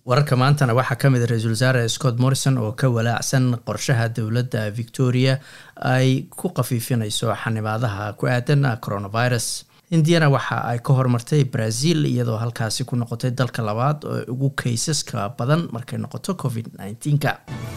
wararka maantana waxaa ka mid a ra-iisul wasaare scott morrison oo ka walaacsan qorshaha dowladda victoria ay ku khafiifinayso xanibaadaha ku aadan coronavirus indiyana waxa ay ka hormartay brazil iyadoo halkaasi ku noqotay dalka labaad oo ugu kaysaska badan markay noqoto covid nneteen-ka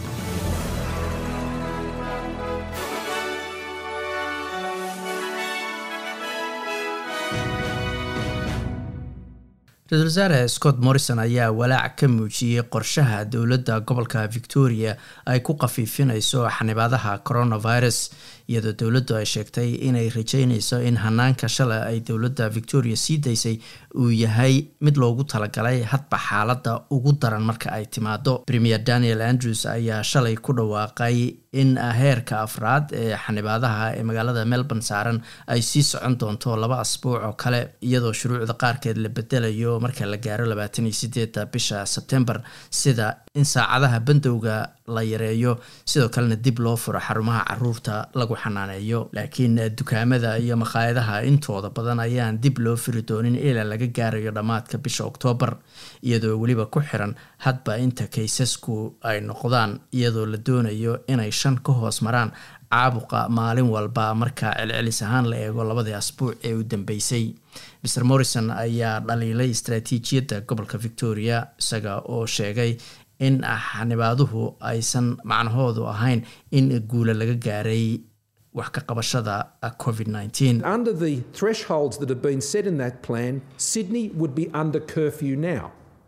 ra-isul wasaare scott morrison ayaa walaac ka muujiyey qorshaha dowladda gobolka victoria ay ku khafiifinayso xanibaadaha coronavirus iyadoo dowladdu ay sheegtay inay rajeynayso in hanaanka shalay ay dowladda victoria sii daysay uu yahay mid loogu talagalay hadba xaaladda ugu daran marka ay timaado premier daniel andrews ayaa shalay ku dhawaaqay in heerka afraad ee xanibaadaha ee magaalada melbourne saaran ay sii socon doonto laba asbuuc oo kale iyadoo shuruucda qaarkeed la bedelayo marka la gaaro labaatan iyo sideedda bisha sebtembar sida in saacadaha bandowga la yareeyo sidoo kalena dib loo furo xarumaha caruurta lagu xanaaneeyo laakiin dukaamada iyo makhaayadaha intooda badan ayaan dib loo firi doonin ilaa laga gaarayo dhammaadka bisha oktoobar iyadoo weliba ku xiran hadba inta kaysasku ay noqdaan iyadoo la doonayo inay shan ka hoos maraan caabuqa maalin walba marka celcelis ahaan la eego labadii asbuuc ee u dambeysay mer morrison ayaa dhaliilay istaraatiijiyadda gobolka victoria isaga oo sheegay in xanibaaduhu aysan macnahoodu ahayn in guula laga gaaray wax ka qabashada covid under the thresholds that have been set in that plan sydney would be under curfew now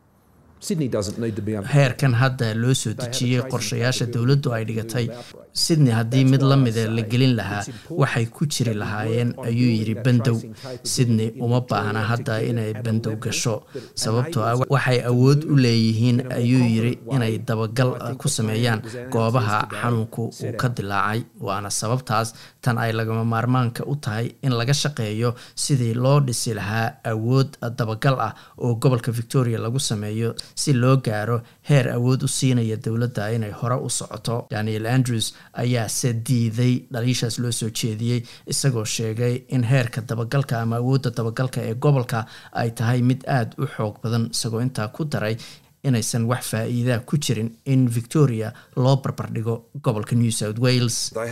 heerkan hadda loo soo dejiyey qorshayaasha dowladdu ay dhigatay sydney haddii mid la mida la gelin lahaa waxay ku jiri lahaayeen ayuu yidhi bandow sydney uma baahna hadda inay bandow gasho sababtoo ah waxay awood u leeyihiin ayuu yidhi inay dabagal ku sameeyaan goobaha xanuunku uu ka dilaacay waana sababtaas tan ay lagama maarmaanka u tahay in laga shaqeeyo sidii loo dhisi lahaa awood dabagal ah oo gobolka victoria lagu sameeyo si loo gaaro heer awood u siinaya dowladda inay hore u socoto daniel andrews ayaase diiday dhaliishaas loo soo jeediyey isagoo sheegay in heerka dabagalka ama awoodda dabagalka ee gobolka ay tahay mid aada u xoog badan isagoo intaa ku daray inaysan wax faa-iidaa ku jirin in victoria loo barbardhigo gobolka new south wales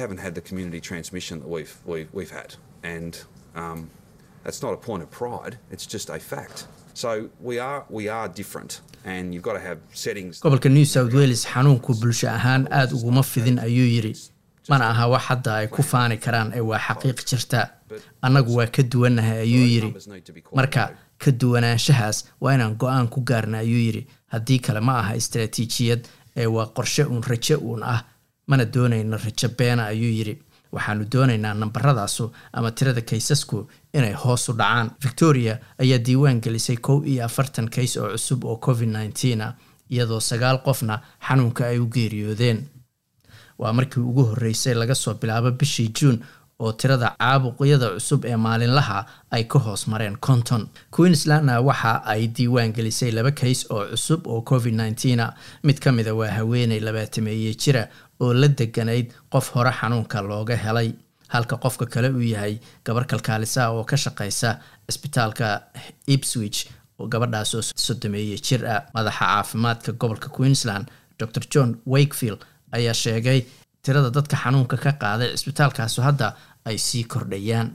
gobolka new south wales xanuunku bulsho ahaan aada uguma fidin ayuu yidhi mana aha wax hadda ay ku faani karaan ee waa xaqiiq jirta annagu waa ka duwannahay ayuu yidhi marka ka duwanaanshahaas waa inaan go-aan ku gaarna ayuu yidhi haddii kale ma aha istaraatiijiyad ee waa qorshe uun rajo uun ah mana doonayno rajo beena ayuu yidhi waxaanu doonaynaa nambaradaasu ama tirada kaysasku inay hoos u dhacaan victoria ayaa diiwaan gelisay kow iyo afartan kays oo cusub oo covid nneteen ah iyadoo sagaal qofna xanuunka ay u geeriyoodeen waa markii ugu horreysay laga soo bilaabo bishii juun oo tirada caabuqyada cusub ee maalinlaha ay ka hoos mareen konton queenslandna waxa ay diiwaan gelisay laba kays oo cusub oo covid nneteen a mid ka mida waa haweeney labaatameeye jira oo la deganayd qof hore xanuunka looga helay halka qofka kale uu yahay gabar kalkaalisa oo ka shaqeysa cisbitaalka ipswich oo gabadhaas oo sodomeeye jir ah madaxa caafimaadka gobolka queensland dor john wakefield ayaa sheegay tirada dadka xanuunka ka qaaday cisbitaalkaasu hadda ay sii kordhayaan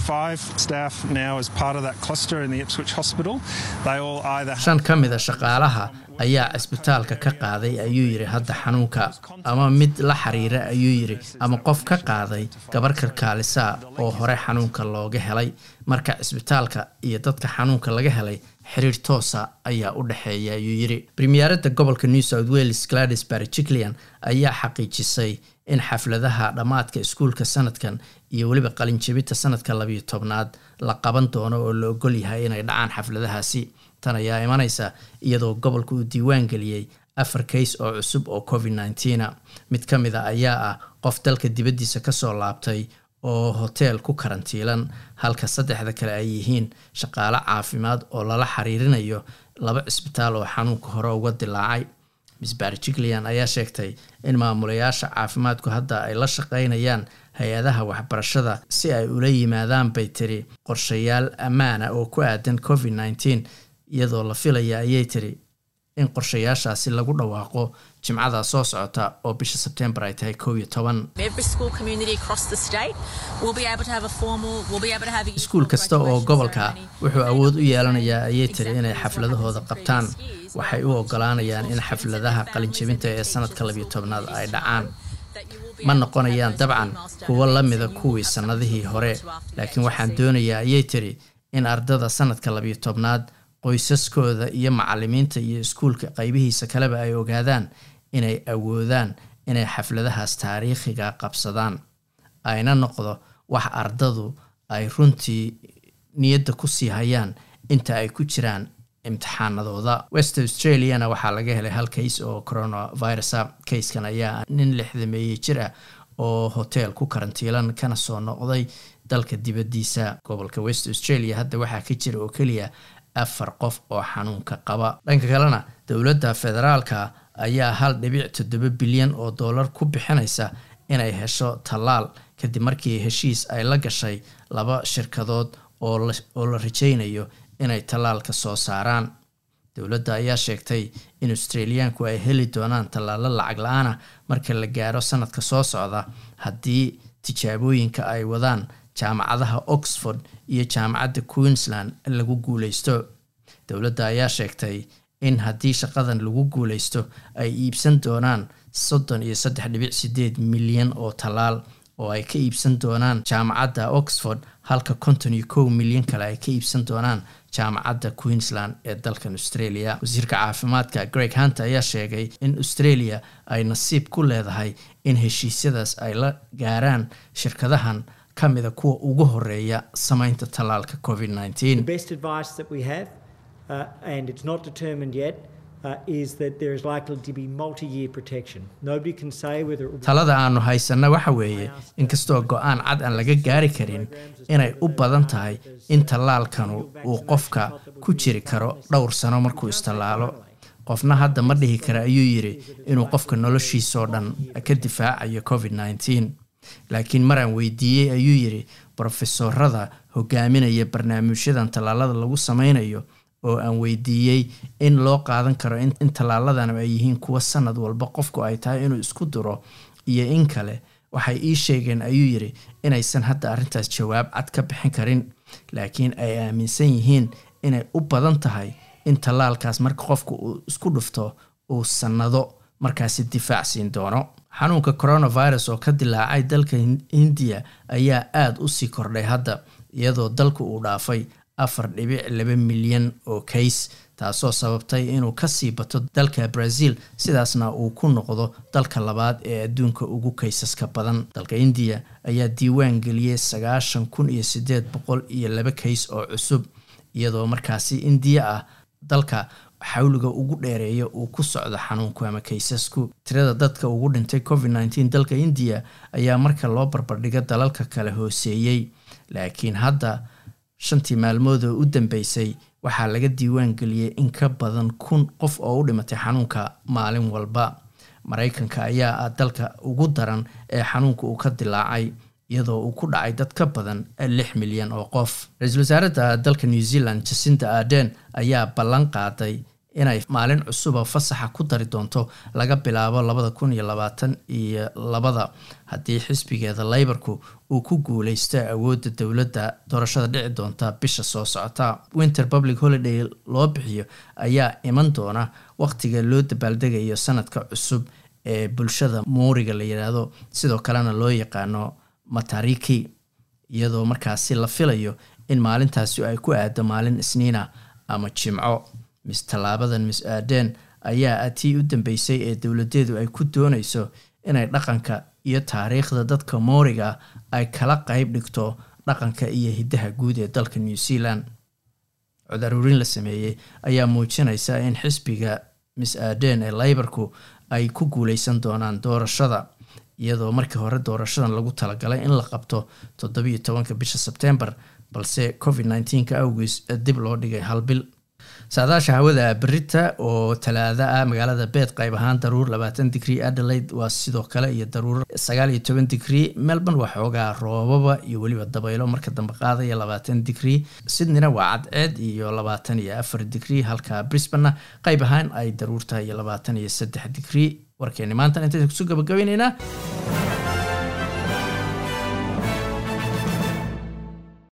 shan ka mida shaqaalaha ayaa cisbitaalka ka qaaday ayuu yidhi hadda xanuunka ama mid la xiriira ayuu yidhi ama qof ka qaaday gabar kalkaalisa oo hore xanuunka looga helay marka cisbitaalka iyo dadka xanuunka laga helay xiriir toosa ayaa u dhexeeya ayuu yidhi premierada gobolka new south wales gladys barjiclian ayaa xaqiijisay in xafladaha dhammaadka iskuulka sanadkan iyo weliba qalinjabinta sanadka labiyo tobnaad la qaban doono oo la ogol yahay inay dhacaan xafladahaasi tan ayaa imanaysa iyadoo gobolka uu diiwaan geliyey afar kays oo cusub oo covid nneteena mid ka mid a ayaa ah qof dalka dibaddiisa kasoo laabtay oo hoteel ku karantiilan halka saddexda kale ay yihiin shaqaale caafimaad oo lala xiriirinayo laba cisbitaal oo xanuunka hore uga dilaacay miss barjiclian ayaa sheegtay in maamulayaasha caafimaadku hadda ay la shaqeynayaan hay-adaha waxbarashada si ay ula yimaadaan bay tiri qorshayaal ammaana oo ku aadan covid nneteen iyadoo la filaya ayay tiri in qorshayaashaasi lagu dhawaaqo jimcada soo socota oo bisha sebtembar ay tahay kow iyo toban iskuul kasta oo gobolka wuxuu awood u yeelanayaa ayay tiri inay xafladahooda qabtaan waxay u ogolaanayaan in xafladaha qalinjabinta ee sanadka labiyo tobnaad ay dhacaan ma noqonayaan dabcan kuwo la mida kuwii sannadihii hore laakiin waxaan doonayaa ayay tiri in ardada sanadka labiyo tobnaad qoysaskooda iyo macalimiinta iyo iskuulka qaybihiisa kaleba ay ogaadaan inay awoodaan inay xafladahaas taariikhiga qabsadaan ayna noqdo wax ardadu ay runtii niyadda ku sii hayaan inta ay ku jiraan imtixaanadooda west australiana waxaa laga helay hal kays oo coronavirusa kayskan ayaa nin lixdameeye jir ah oo hotel ku karantiilan kana soo noqday dalka dibadiisa gobolka west australia hadda waxaa ka jira oo keliya afar qof oo xanuunka qaba dhanka kalena dowladda federaalka ayaa hal dhibic toddoba bilyan oo dollar ku bixinaysa inay hesho tallaal kadib markii heshiis ay la gashay laba shirkadood oo la rajaynayo inay tallaalka soo saaraan dowladda ayaa sheegtay in australiyaanku ay heli doonaan tallaalo lacag la-aana marka la gaaro sanadka soo socda haddii tijaabooyinka ay wadaan jaamacadaha oxford iyo jaamacadda queensland lagu guuleysto dowladda ayaa sheegtay in haddii shaqadan lagu guuleysto ay iibsan doonaan soddon iyo saddex dhibic sideed milyan oo tallaal oo ay ka iibsan doonaan jaamacadda oxford halka konton iyo kow milyan kale ay ka iibsan doonaan jaamacadda queensland ee dalkan australia wasiirka caafimaadka greg hunter ayaa sheegay in australia ay nasiib ku leedahay in heshiisyadaas ay la gaaraan shirkadahan ka mida kuwa ugu horeeya sameynta tallaalka covid talada aanu haysanna waxa weeye inkastoo go-aan cad aan laga gaari karin inay u badan tahay in tallaalkanu uu qofka ku jiri karo dhowr sano markuu istallaalo qofna hadda ma dhihi kara ayuu yidhi inuu qofka noloshiisoo dhan ka difaacayo covid nneteen laakiin maraan weydiiyey ayuu yidhi brofesorada hogaaminaya barnaamijyadan tallaalada lagu sameynayo oo aan weydiiyey in loo qaadan karo in tallaaladan ay yihiin kuwa sanad walba qofku ay tahay inuu isku duro iyo in kale waxay ii sheegeen ayuu yidhi inaysan hadda arrintaas jawaab cad ka bixin karin laakiin ay aaminsan yihiin inay u badan tahay in tallaalkaas marka qofku uu isku dhufto uu sannado markaasi difaac siin doono xanuunka coronavirus oo ka dilaacay dalka hindiya ayaa aada u sii kordhay hadda iyadoo dalku uu dhaafay afar dhibic laba milyan oo kays taasoo sababtay inuu kasii bato dalka brazil sidaasna uu ku noqdo dalka labaad ee adduunka ugu kaysaska badan dalka indiya ayaa diiwaan geliyey sagaashan kun iyo sideed boqol iyo laba kays oo cusub iyadoo markaasi indiya ah dalka xawliga ugu dheereeya uu ku socdo xanuunku ama kaysasku tirada dadka ugu dhintay covid nneteen dalka indiya ayaa marka loo barbardhigo dalalka kale hooseeyey laakiin hadda shantii maalmood oo u dambeysay waxaa laga diiwaan geliyey in ka badan kun qof oo u dhimatay xanuunka maalin walba maraykanka ayaa ah dalka ugu daran ee xanuunka uu ka dilaacay iyadoo uu ku dhacay dad ka badan lix milyan oo qof ra-iisul wasaaradda dalka new zealand jacinta arden ayaa ballan qaaday inay maalin cusuba fasaxa ku dari doonto laga bilaabo labada kun iyo labaatan iyo labada haddii xisbigeeda leybarku uu ku guuleysto awoodda dowladda doorashada dhici doonta bisha soo socota winter public holiday loo bixiyo ayaa iman doona waqtiga loo dabaaldegayo sanadka cusub ee bulshada muuriga la yidhaahdo sidoo kalena loo yaqaano matariki iyadoo markaasi la filayo in maalintaasi ay ku aado maalin isniina ama jimco mis tallaabadan mis aadeen ayaa tii u dambeysay ee dowladeedu ay ku dooneyso inay dhaqanka iyo taariikhda dadka mooriga ay kala qeyb dhigto dhaqanka iyo hiddaha guud ee dalka new zealand cod aruurin la sameeyey ayaa muujinaysa in xisbiga mis aadeen ee leybarku ay ku guuleysan doonaan doorashada iyadoo markii hore doorashadan lagu talagalay in la qabto toddobiiyo tobanka bisha sebtembar balse covid nneteenka awgiis dib loo dhigay hal bil saadaasha hawada berita oo talaada ah magaalada beed qayb ahaan daruur labaatan digrie adelaide waa sidoo kale iyo daruur sagaal iyo toban digrie melbourne waa xoogaa roobaba iyo weliba dabaylo marka dambe qaadaya labaatan digrie sydneyna waa cadceed iyo labaatan iyo afar digrie halka brisbanena qayb ahaan ay daruurtahay iyo labaatan iyo saddex digrie warkeeni maanta intaysa kusoo gabagabayneynaa